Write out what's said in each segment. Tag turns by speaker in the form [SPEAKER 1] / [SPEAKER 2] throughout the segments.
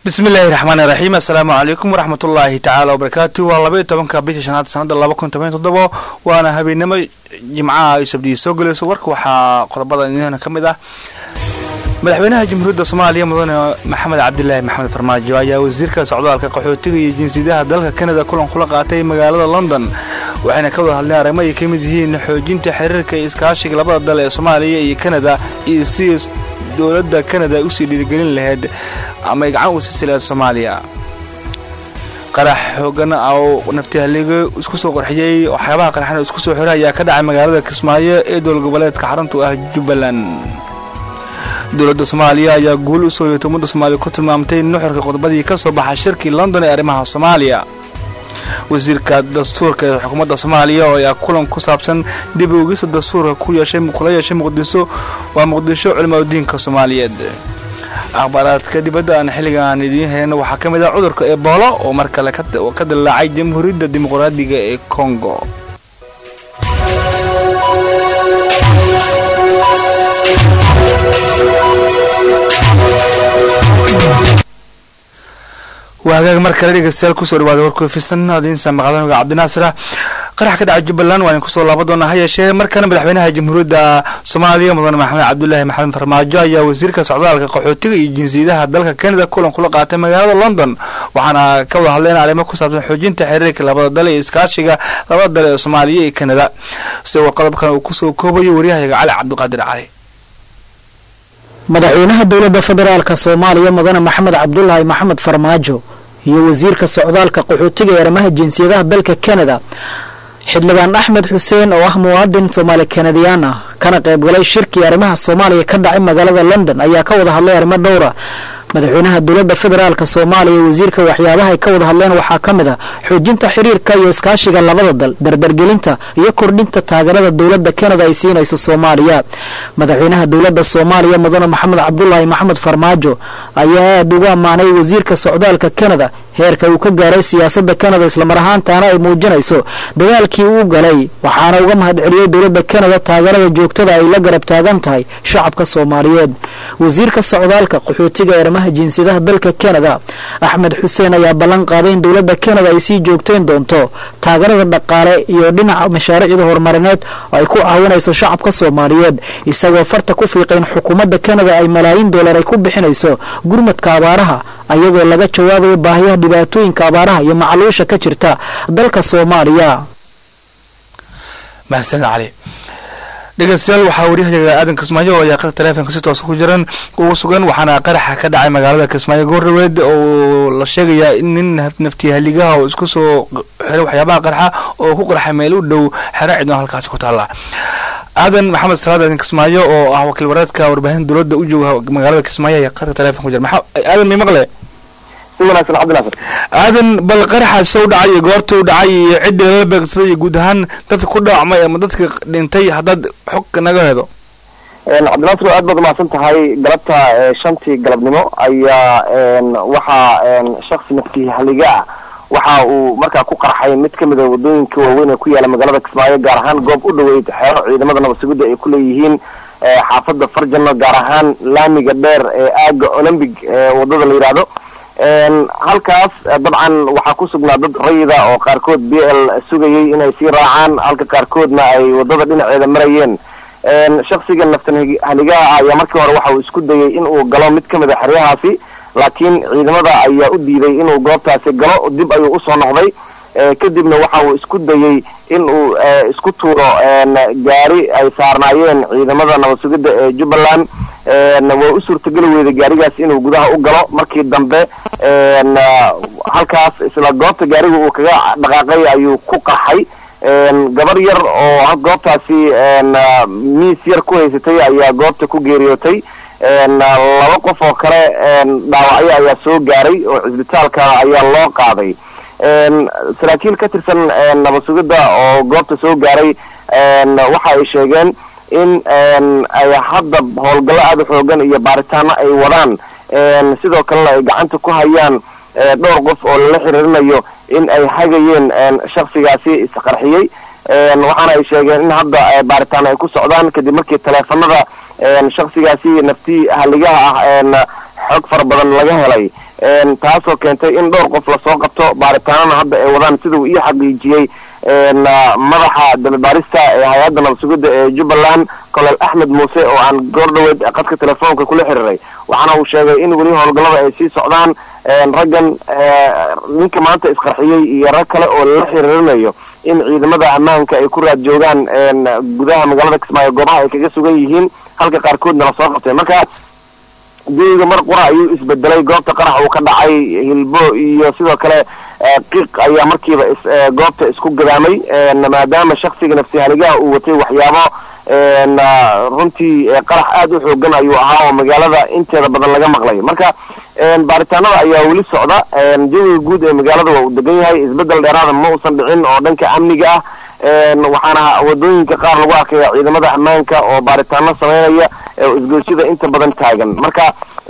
[SPEAKER 1] bismi illaahi raxmaani raxiim assalaamu calaykum waraxmatullaahi tacaala wabarakaatu waa laba iyo tobanka bisha shanaad sanada laba kun toban toddobo waana habeenimo jimcaha ay sabdiyi soo gelayso warka waxaa qodobada idina ka mid ah madaxweynaha jamhuuriyadda soomaaliya mudane maxamed cabdilaahi maxamed farmaajo ayaa wasiirka socdaalka qaxootiga iyo jinsiyadaha dalka kanada kulan kula qaatay magaalada london waxayna ka wada hadleen arrimo ay ka mid yihiin xoojinta xiriirka iyo iskaashiga labada dal ee soomaaliya iyo kanada iyo si dowladda kanada usii dhiirigelin lahayd ama ay gacan uga siisi lahayd soomaaliya qarax xoogan oo naftihaliga isku soo qorxiyey waxyaabaha qaraxna isku soo xiray ayaa ka dhacay magaalada kismaayo ee dowlad goboleedka xaruntu ah jubbaland dowladda soomaaliya ayaa guul u soo yeetay ummadda soomaaliya ku tilmaamtay nuxurka qodobadii ka soo baxay shirkii london ee arrimaha soomaaliya wasiirka dastuurka ee xukuumadda soomaaliya oo ayaa kulan ku saabsan dib u ugista dastuurka kula yeeshay muqdiso waa muqdisho culimaadudiinka soomaaliyeed akhbaaraadka dibadda aan xilliga aan idiin hayno waxaa ka mid ah cudurka eboolo oo mar kale ka dillaacay jamhuuriyadda dimuqraadiga ee kongo waa hagaag mar kale dhegeystayaal kusoo dhawaada warkufisan adiinsa maqlanuga cabdinaasira qarax ka dhaca jubbaland waan kusoo laaba doonaa ha yeeshee markana madaxweynaha jamhuuriyadda soomaaliya mudane maxamed cabdulaahi maxamed farmaajo ayaa wasiirka socdaalka qaxootiga iyo jinsiyadaha dalka kanada kulan kula qaatay magaalada london waxaana ka wada hadleen arrimo ku saabsan xoojinta xiriirka labada dal iyo iskaashiga labada dal ee soomaaliya iyo kanada isagoo qodobkan uu kusoo koobayo waryahayaga cali cabdiqaadir cali
[SPEAKER 2] madaxweynaha dowladda federaalka soomaaliya mudane maxamed cabdulaahi maxamed farmaajo iyo wasiirka socdaalka qaxootiga ee arrimaha jinsiyadaha dalka kanada xildhibaan axmed xuseen oo ah muwaadin soomaali kanadiyaan ah kana qaybgalay shirkii arrimaha soomaaliya ka dhacay magaalada london ayaa ka wada hadlay arrimo dhowra madaxweynaha dowladda federaalk soomaaliya iyo wasiirka waxyaabaha ay ka wada hadleen waxaa ka mid ah xoojinta xiriirka iyo iskaashiga labada dal dardargelinta iyo kordhinta taageerada dowladda kanada ay siinayso soomaaliya madaxweynaha dowladda soomaaliya mudane maxamed cabdulaahi maxamed farmaajo ayaa aada ugu ammaanay wasiirka socdaalka kanada heerka uu ka gaaray siyaasadda kanada islamar ahaantaana ay muujinayso dagaalkii uu galay waxaana uga mahad celiyey dowladda kanada taageerada joogtada ay la garab taagan tahay shacabka soomaaliyeed wasiirka socdaalka qaxootiga ee arrimaha jinsiyadaha dalka kanada axmed xuseen ayaa ballan qaaday in dowladda kanada ay sii joogteyn doonto taageerada dhaqaale iyo dhinaca mashaariicda horumarineed oo ay ku caawinayso shacabka soomaaliyeed isagoo farta ku fiiqayn xukuumadda kanada ay malaayiin dollar ay ku bixinayso gurmadka abaaraha ayadoo laga jawaabayo baahiyaha dhibaatooyinka abaaraha iyo macluusha ka jirta dalka soomaaliya
[SPEAKER 1] mahadsan cali dhegeystayaal waxaa waryahayaga aadan kismaayo oo ayaa taleefonka si toos ku jiran ugu sugan waxaana qaraxa ka dhacay magaalada kismaayo goordhaweed oo la sheegayaa in nin naftihaligaha oo isku soo xiray waxyaabaha qarxa oo ku qarxay meel u dhow xero cidno halkaasi ku taalla aadan maxamed salaad aadan kismaayo oo ah wakiil wareedka warbaahinta dowladda u jooga magaalada kismaayo ayaa qarka taleefon ku jira maxaa aadan may maqle aadan bal qaraxa sow dhacay iyo goorta u dhacay iyo cidda lala beegsaday iyo guud ahaan dadka ku dhaawacmay ama dadka dhintay haddaad xog naga hedo
[SPEAKER 3] cabdinaasir aad baad umahadsan tahay galabta shantii galabnimo ayaa waxaa shaksi naftii haliga ah waxa uu markaa ku qarxay mid kamid a wadooyinka waaweyn ee ku yaala magaalada kismaayo gaar ahaan goob u dhaweyd xeero ciidamada nabadsugidda ay ku leeyihiin xaafadda farjano gaar ahaan laamiga dheer ee aaga olombic wadada la yidhaahdo halkaas dabcan waxaa ku sugnaa dad rayida oo qaarkood b l sugayay inay sii raacaan halka qaarkoodna ay wadada dhinaceeda marayeen shaksiga naftan haligaha ah ayaa markii hore waxa uu isku dayay in uu galo mid kamid a xeryahaasi laakiin ciidamada ayaa u diiday inuu goobtaasi galo dib ayuu usoo noqday kadibna waxa uu isku dayey in uu isku tuuro gaari ay saarnaayeen ciidamada nabad sugidda ee jubbaland waa u suurtageli weyday gaarigaas inuu gudaha u galo markii dambe halkaas isla goobta gaariga uu kaga dhaqaaqay ayuu ku qarxay gabar yar oo goobtaasi miis yar ku haysatay ayaa goobta ku geeriyootay laba qof oo kale dhaawacyo ayaa soo gaaray oo cisbitaalka ayaa loo qaaday saraakiil ka tirsan nabad sugidda oo goobta soo gaaray waxa ay sheegeen in ay hadda howlgallo aada u xoogan iyo baaritaano ay wadaan sidoo kalena ay gacanta ku hayaan dhowr qof oo lala xiriirinayo in ay hagayeen shaksigaasi isqarxiyey waxaana ay sheegeen in hadda baaritaano ay ku socdaan kadib markii taleefanada shaksigaasi naftii haligaha ah xog fara badan laga helay taasoo keentay in dhowr qof lasoo qabto baaritaanana hadda ay wadaan sida uu ii xaqiijiyey madaxa dababaarista ee hay-adda nabasugidda ee jubbaland colonel axmed muuse oo aan goordhaweed qadka telefoonka kula xiriiray waxaana uu sheegay in weli howlgallada ay sii socdaan raggan ninka maanta isqarxiyey iyo rag kale oo lala xiriirinayo in ciidamada ammaanka ay ku raad joogaan gudaha magaalada kismaayo goobaha ay kaga sugan yihiin halka qaarkoodna lasoo qabtay marka jawiga mar qura ayuu isbedelay goobta qarax uu ka dhacay hilbo iyo sidoo kale qiiq ayaa markiiba goobta isku gadaamay maadaama shaksiga nafsi haligaha uu watay waxyaabo runtii qarax aada u xoogan ayuu ahaa oo magaalada inteeda badan laga maqlay marka baaritaanada ayaa weli socda jawiga guud ee magaalada waa uu degan yahay isbedel dheeraada ma uusan dhicin oo dhanka amniga ah waxaana wadooyinka qaar lagu arkaya ciidamada ammaanka oo baaritaano sameynaya isgoysyada inta badan taagan marka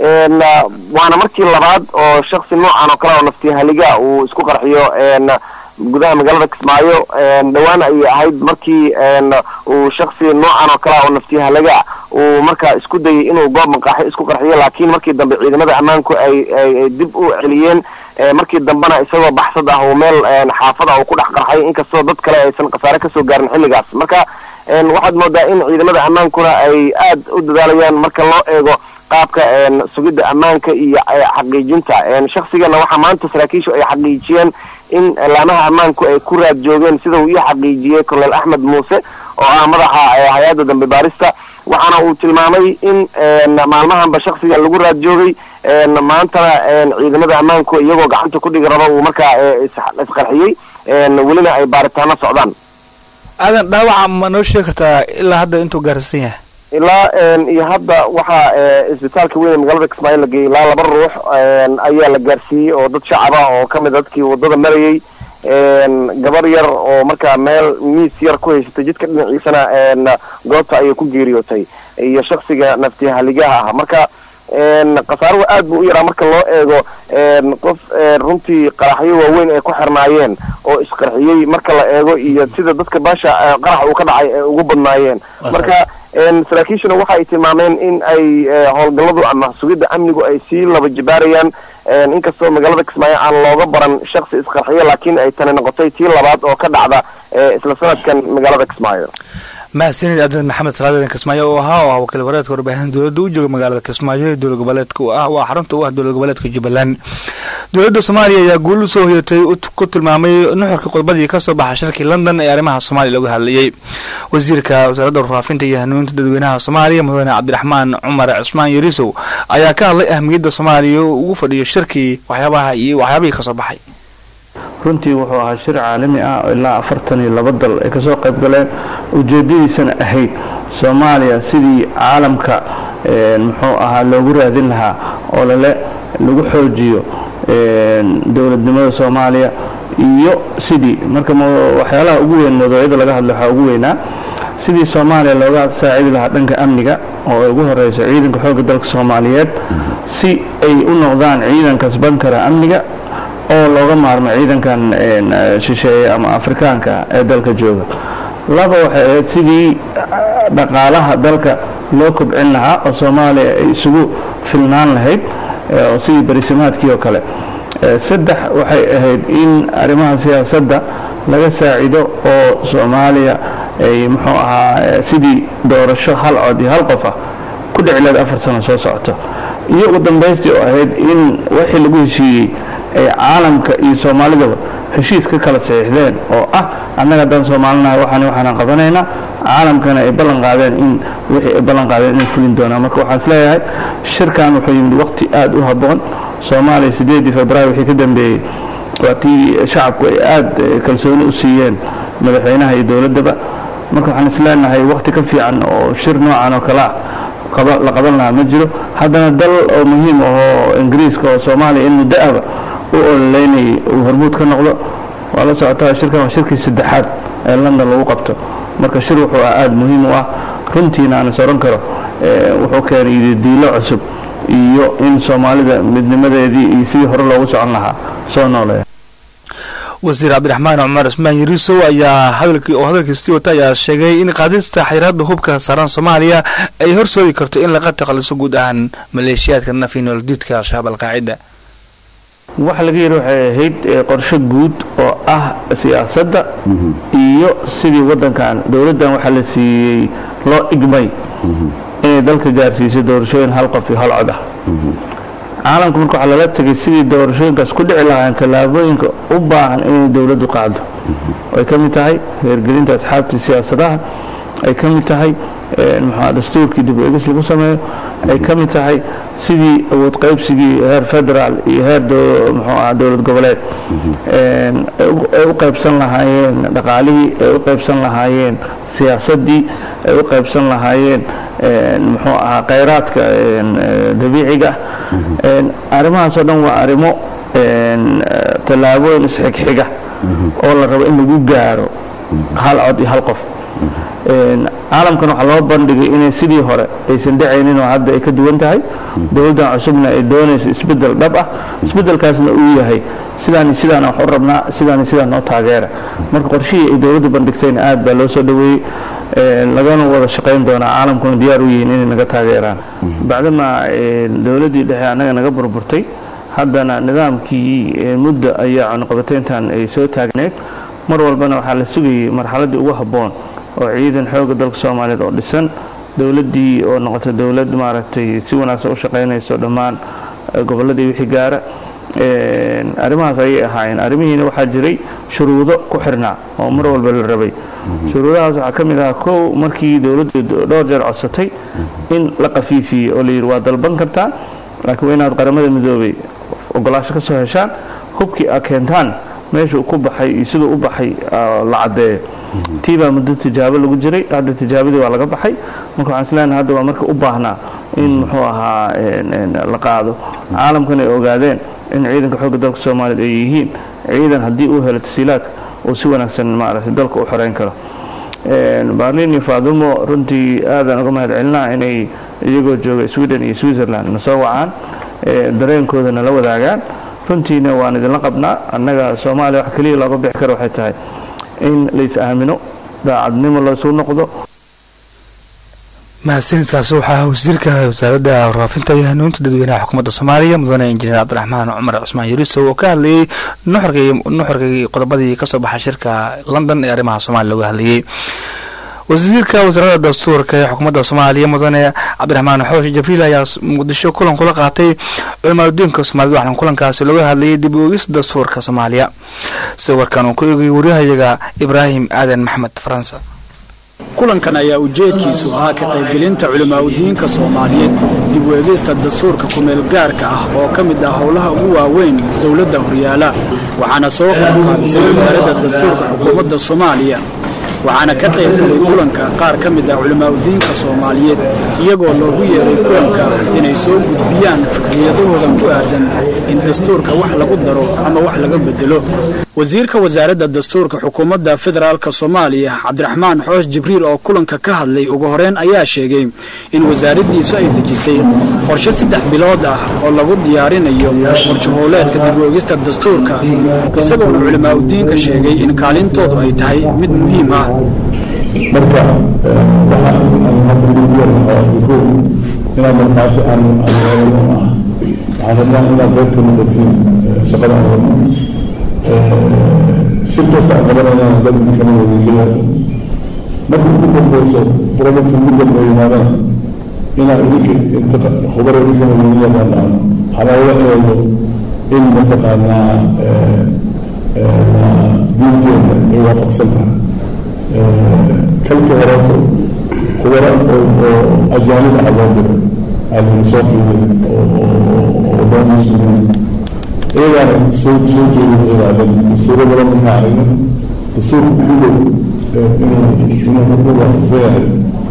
[SPEAKER 3] waana markii labaad oo shaksi noocan oo kale oo nafti haliga uu isku qarxiyo gudaha magaalada kismaayo dhowaan ayay ahayd markii uu shaksi noocan oo kale oo nafti haliga uu markaa isku dayay inuu goob maqaaxi isku qarxiyo laakiin markii dambe ciidamada ammaanku ay ay dib u celiyeen markii dambena isagoo baxsad ah uu meel xaafada uu ku dhex qarxay inkastoo dad kale aysan khasaare kasoo gaarin xilligaas marka waxaad moodaa in ciidamada ammaankuna ay aad u dadaalayaan marka loo eego qaabka sugidda ammaanka iyo xaqiijinta shaksigana waxaa maanta saraakiishu ay xaqiijiyeen in laamaha ammaanku ay ku raad joogeen sida uu ii xaqiijiyey colonel axmed muuse oo ah madaxa hay-adda dambe baarista waxaana uu tilmaamay in maalmahanba shaksiga lagu raad joogay maantana ciidamada ammaanku iyagoo gacanta ku dhigi raba uu markaa isqarxiyey welina ay baaritaano socdaan
[SPEAKER 1] aadan dhaawaca ma noo sheegi kartaa ilaa hadda intuu gaarsiisan yahay
[SPEAKER 3] ilaa iyo hadda waxaa isbitaalka weyn ee magaalada kismaayo la geeyey ilaa laba ruux ayaa la gaarsiiyey oo dad shacaba oo kamid dadkii wadada marayay gabar yar oo markaa meel miis yar ku haysatay jidka dhinaciisana goobta ayay ku geeriyootay iyo shaksiga nafti haligaha ah marka khasaaruhu aad buu u yaraa marka loo eego qof runtii qaraxyo waaweyn ay ku xirnaayeen oo isqarxiyey marka la eego iyo sida dadka baasha qarax uu ka dhacay ay ugu badnaayeen marka saraakiishuna waxa ay tilmaameen in ay howlgalladu ama sugidda amnigu ay sii laba jibaarayaan inkastoo magaalada kismaayo aan looga baran shaksi isqarxiyo laakiin ay tani noqotay tii labaad oo ka dhacda isla sanadkan magaalada kismaayo
[SPEAKER 1] mahadsanid abdan maxamed salaaden kismaayo oo ahaa oo ah wakiil wareedka warbaahinta dowladda u jooga magaalada kismaayo ee dowlad goboleedka u ah waa xarunta u ah dowlad goboleedka jubbaland dowladda soomaaliya ayaa guul usoo hoyatay ku tilmaamay nuxurkii qodbadii kasoo baxa shirkii london ee arrimaha soomaaliya looga hadlayay wasiirka wasaaradda warfaafinta iyo hanuuninta dadweynaha soomaaliya mudane cabdiraxmaan cumar cusmaan yarisow ayaa ka hadlay ahmiyadda soomaaliya ugu fadhiyo shirkii waxyaabaha iyo waxyaabihii kasoo baxay
[SPEAKER 4] runtii wuxuu ahaa shir caalami ah oo ilaa afartan iyo laba dal ay kasoo qayb galeen ujeedadiisana ahayd soomaaliya sidii caalamka muxuu ahaa loogu raadin lahaa oo lale lagu xoojiyo dowladnimada soomaaliya iyo sidii marka waxyaalaha ugu weyn mawduucyada laga hadla waxaa ugu weynaa sidii soomaaliya looga saacidi lahaa dhanka amniga oo ay ugu horeyso ciidanka xoogga dalka soomaaliyeed si ay u noqdaan ciidan kasban kara amniga oo looga maarmo ciidankan shisheeye ama afrikaanka ee dalka jooga laba waxay ahayd sidii dhaqaalaha dalka loo kobcin lahaa oo soomaaliya ay isugu filnaan lahayd oo sidii barisimaadkii oo kale saddex waxay ahayd in arrimaha siyaasadda laga saacido oo soomaaliya ay muxuu ahaa sidii doorasho hal cod iyo hal qof ah ku dhicileed afar sano soo socoto iyo ugu dambaystii oo ahayd in wixii lagu heshiiyey ay caalamka iyo soomaalidaba heshiis ka kala saxiixdeen oo ah annaga haddaan soomaalinahay waxaan waxaanaan qabanaynaa caalamkana ay ballan qaadeen in wixii ay ballan qaadeen inay fulin doonaan marka waxaan isleeyahay shirkan wuxuu yimid waqti aada u habboon soomaaliya sideedii februaari wixii ka dambeeyey waa tii shacabku ay aada kalsooni u siiyeen madaxweynaha iyo dowladdaba marka waxaan isleenahay waqti ka fiican oo shir noocan oo kale ah la qaban lahaa ma jiro haddana dal oo muhiim ahoo ingiriiska oo soomaaliya in muddo-aba u ololeynayay uu hormuud ka noqdo waa la socotaa shirkan waa shirkii saddexaad ee london lagu qabto marka shir wuxuu ah aada muhiim u ah runtiina aan is oran karo wuxuu keenay diilo cusub iyo in soomaalida midnimadeedii iyo sidii hore loogu socon lahaa soo nooleeya
[SPEAKER 1] wasiir cabdiraxmaan cumar cismaan yarisow ayaa hadalkii oo hadalkiisii wata ayaa sheegay in qaadista xayiraadda hubka saaran soomaaliya ay horsoodi karto in laga takhaluso guud ahaan maleeshiyaadka nafi nooldiidka al-shabaab alqaacida
[SPEAKER 4] waxa laga yidhi waxay ahayd qorshe guud oo ah siyaasadda iyo sidii waddankan dowladdan waxaa la siiyey loo igmay inay dalka gaarsiisay doorashooyin hal qof iyo hal cod ah caalamka marka waxaa lala tegay sidii doorashooyinkaas ku dhici lahaayeen tallaabooyinka u baahan inay dowladdu qaado ay ka mid tahay heergelinta asxaabtii siyaasadaha ay ka mid tahay muxua dastuurkii dib u egis lagu sameeyo ay ka mid tahay sidii awood qaybsigii heer federaal iyo heer muxuu aha dowlad goboleed ay u qaybsan lahaayeen dhaqaalihii ay u qaybsan lahaayeen siyaasaddii ay u qaybsan lahaayeen muxuu ahaa khayraadka dabiiciga arrimahaas oo dhan waa arrimo tallaabooyin isxigxiga oo la rabo in lagu gaaro hal cod iyo hal qof caalamkan waxaa loo bandhigay inay sidii hore aysan dhacaynin oo hadda ay ka duwan tahay dowladdan cusubna ay doonayso isbeddel dhab ah isbeddelkaasna uu yahay sidaan sidaan wax u rabnaa sidaan sidaan noo taageera marka qorshihii ay dowladdu bandhigtayna aad baa loo soo dhoweeyey lagana wada shaqayn doonaa caalamkuna diyaar u yihiin inay naga taageeraan bacdama dowladdii dhexe annaga naga burburtay haddana nidaamkii muddo ayaa cunuqabatayntan ay soo taagneed mar walbana waxaa la sugayay marxaladdii ugu habboon oo ciidan xooga dalka soomaaliyeed oo dhisan dowladdii oo noqotay dowlad maaragtay si wanaagsan u shaqaynayso dhammaan gobolladii wixii gaara arrimahaas ayay ahaayeen arrimihiina waxaa jiray shuruudo ku xirnaa oo mar walba la rabay shuruudahaas waxaa ka mid ahaa kow markii dowladdu dhowr jeer codsatay in la qafiifiyey oo layidhi waa dalban kartaa laakiin waa inaad qaramada midoobay ogolaasho ka soo heshaan hubkii aad keentaan meeshuu ku baxay iyo siduu u baxay la caddeeyo tii baa muddo tijaabo lagu jiray hadda tijaabadii waa laga baxay marka waxaan isleenahay hadda waa marka u baahnaa in muxuu ahaa la qaado caalamkan ay ogaadeen in ciidanka xoogga dalka soomaaliyeed ay yihiin ciidan haddii uu helo tasiilaadka uu si wanaagsan maaragtay dalka u xoreyn karo baarlin iyo faadumo runtii aadaan uga mahad celinaa inay iyagoo jooga sweden iyo switzerland na soo wacaan dareenkoodana la wadaagaan runtiina waan idinla qabnaa annaga soomaaliya wax keliya looga bixi karo waxay tahay in lais aamino daacadnimo laysu noqdo
[SPEAKER 1] mahadsanidkaasi waxaa wasiirka wasaaradda warfaafinta iyo hanuunta dadweynaha xukuumadda soomaaliya mudane injineer cabdiraxmaan cumar cusmaan yarisow oo ka hadlayey nuxurkii qodobadii kasoo baxay shirka london ee arrimaha soomaaliya looga hadlayey wasiirka wasaaradda dastuurka ee xukuumadda soomaaliya mudane cabdiraxmaan xooshi jabriil ayaa muqdisho kulan kula qaatay culimaadudiinka soomaaliyed waxaana kulankaasi looga hadlayay dib u eegista dastuurka soomaaliya sida warkan uu ku eegayay waryahayaga ibraahim aadan maxmed faransa
[SPEAKER 5] kulankan ayaa ujeedkiisu ahaa ka qaybgelinta culimaadudiinka soomaaliyeed dib u eegista dastuurka kumeel gaarka ah oo ka mid ah howlaha ugu waaweyn dowladda horyaala waxaana soo qaabqaabisay wasaaradda dastuurka xukuumadda soomaaliya waxaana ka qayb galay kulanka qaar ka mid ah culimaadudiinka soomaaliyeed iyagoo loogu yeeray kulanka inay soo gudbiyaan fikriyadahoodan ku aadan in dastuurka wax lagu daro ama wax laga bedelo wasiirka wasaaradda dastuurka xukuumadda federaalka soomaaliya cabdiraxmaan xoosh jibriil oo kulanka ka hadlay ugu horeyn ayaa sheegay in wasaaraddiisu ay dejisay qorshe saddex bilood ah oo lagu diyaarinayo qorshe howleedka dib u eegista dastuurka isagoona culimaadudiinka sheegay in kaalintoodu ay tahay mid muhiim ah
[SPEAKER 6] marka inaad markhaati aan aan ah waxaan rabnaa inaad qayb ka noqotiin shaqada aan wadno shir kasta aan qabanayna dad idinkana wadiinkaya marka ugu dambeyso project ugu dambeeya yimaadana inaad idinka inta khubar idinkana wadi yaqaanaan haloola eego in mataqaanaa diinteena ay waafaqsan tahay kalka horeeto khubara oo ajaanib ah loo diray aan soo fiirin oo waddaandiis muhiim iyagaana soo soo jeedin ilaalin dastuuro badan markaa aragnin dastuurka ugu dhow inuu inuu ugu waafaqsan yahay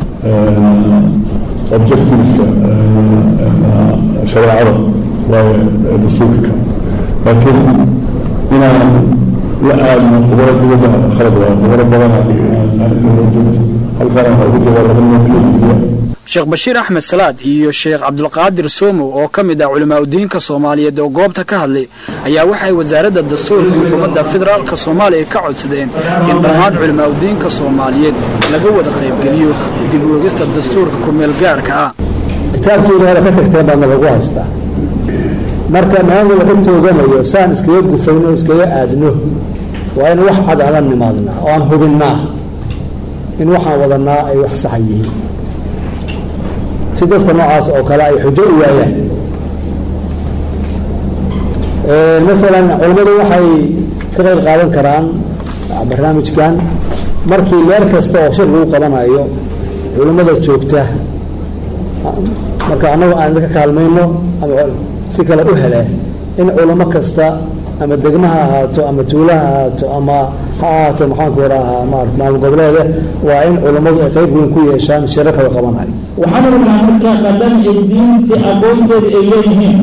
[SPEAKER 6] objectiveska shareecada waayo dastuurka kan laakiin inaan la aadno khubaro dibadda khalad waa khubaro badan aan inta loo joogto halkaana waxaa ugu jira laba nin kala jidiya
[SPEAKER 5] sheekh bashiir axmed salaad iyo sheekh cabdulqaadir soomow oo ka mid ah culimaadudiinka soomaaliyeed oo goobta ka hadlay ayaa waxay wasaaradda dastuurka xukuumadda federaalka soomaaliya ka codsadeen in dhammaan culimaadudiinka soomaaliyeed laga wada qaybgeliyo dib u egista dastuurka kumeel gaarka ah
[SPEAKER 7] kitaabkii ilaahda ka tagteen baadna lagu haystaa marka maalin walba ka tooganayo saan iskaga gufayno iskaga aadno waa in wax cad aan la nimaadnaa oo aan hubinnaa in waxaan wadanaa ay wax saxa yihiin si dadka noocaas oo kale ay xujo u waayaan maalan culammadu waxay ka qayb qaadan karaan barnaamijkan markii meel kasta oo shir lagu qabanayo culammada joogta marka annagu aan idinka kaalmayno ama si kale u hele in culamo kasta ama degma ha ahaato ama tuula ha ahaato ama ha ahaato maxaanku rahaa marat maamul goboleede waa in culammadu ay qayb weyn ku yeeshaan shirarka la qabanayo
[SPEAKER 8] waxaan rabnaa marka maadaama ay diinta aqoonteeda ay leeyihiin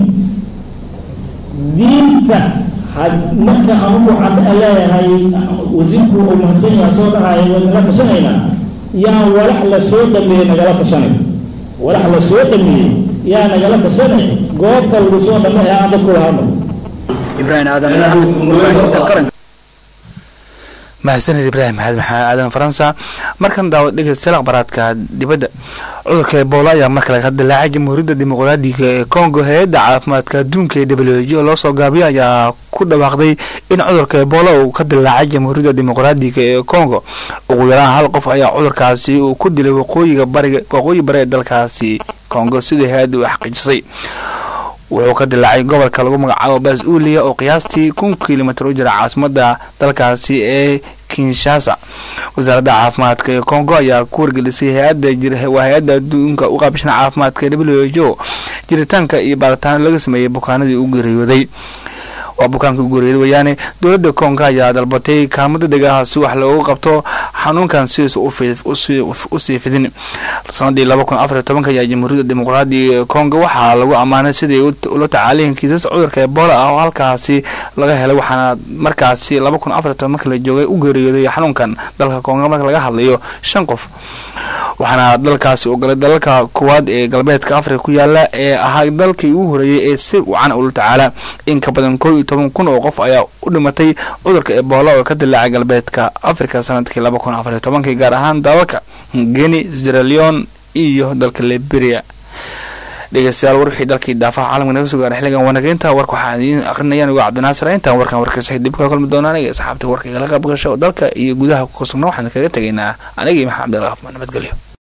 [SPEAKER 8] diinta marka anugu cad leeyahay wasiirku uu mahadsan yaha soo dhahaaya way nagala tashanaynaa yaa walax la soo dhameeyey nagala tashanay walax la soo dhameeyey yaa nagala tashanay goobta lagu soo dhameey aan dadku lahadno
[SPEAKER 5] ibraahim aadan warbaahinta qaranka
[SPEAKER 1] mahadsaned ibraahim maxamed maxamed aadan faransa markan daawad dhegeystayaal akhbaraadka dibadda cudurka ebola ayaa mar kale ka dilaacay jamhuuriyadda dimuqraadiga ee congo hay-adda caafimaadka adduunka ee w h o loo soo gaabiyay ayaa ku dhawaaqday in cudurka ebola uu ka dilaacay jamhuuriyadda dimuqraadiga ee congo ugu yaraan hal qof ayaa cudurkaasi uu ku dilay waqooyiga bariga waqooyi bari ee dalkaasi congo sidai hay-adda u xaqiijisay wuxuu ka dilaacay gobolka lagu magacaabo bas uliya oo qiyaastii kun kilomitr u jira caasimada dalkaasi ee kinshasa wasaaradda caafimaadka ee congo ayaa ku wargelisay hay-adawaa hay-adda adduunka u qaabishan caafimaadka w h o jiritaanka iyo baaritaano laga sameeyey bukaanadii u geeriyooday waa bukaanka u geeriyooday wayaane dowladda congo ayaa dalbatay kaalmo degdeg ah si wax loogu qabto xanuunkan sidiisa usii fidin sanadii laba kun afariy tobanka ayaa jamhuuriyadda dimuqraadiga ee congo waxaa lagu ammaanay siday ula tacaaliyin kiisas cudurka ebola ah oo halkaasi laga helay waxaana markaasi laba kun afariy toban marka la joogay u geeriyooday xanuunkan dalka congo marka laga hadlayo shan qof waxaana dalkaasi ogolay dalalka kuwaad ee galbeedka afrika ku yaala ee ahaa dalkii ugu horeeyay ee si wacan ula tacaala in ka badan koo iyo toban kun oo qof ayaa u dhimatay cudurka ebola oo ka dilaacay galbeedka afrika sanadkii laba kun afariy tobankii gaar ahaan dalalka geni sieraleon iyo dalka liberia dhegeystayaal war wixii dalkii daafaha caalamka naga soo gaaray xilligan wanageynta warka waxaa idiin aqrinayaan uga cabdinaasir intaan warkan warkiisa dib ka kulmi doonaan aniga asxaabta warka igala qayb gasho dalka iyo gudaha ku sugna waxaan kaga tegaynaa anigii maxamed cabdilqaaf nabadgelyo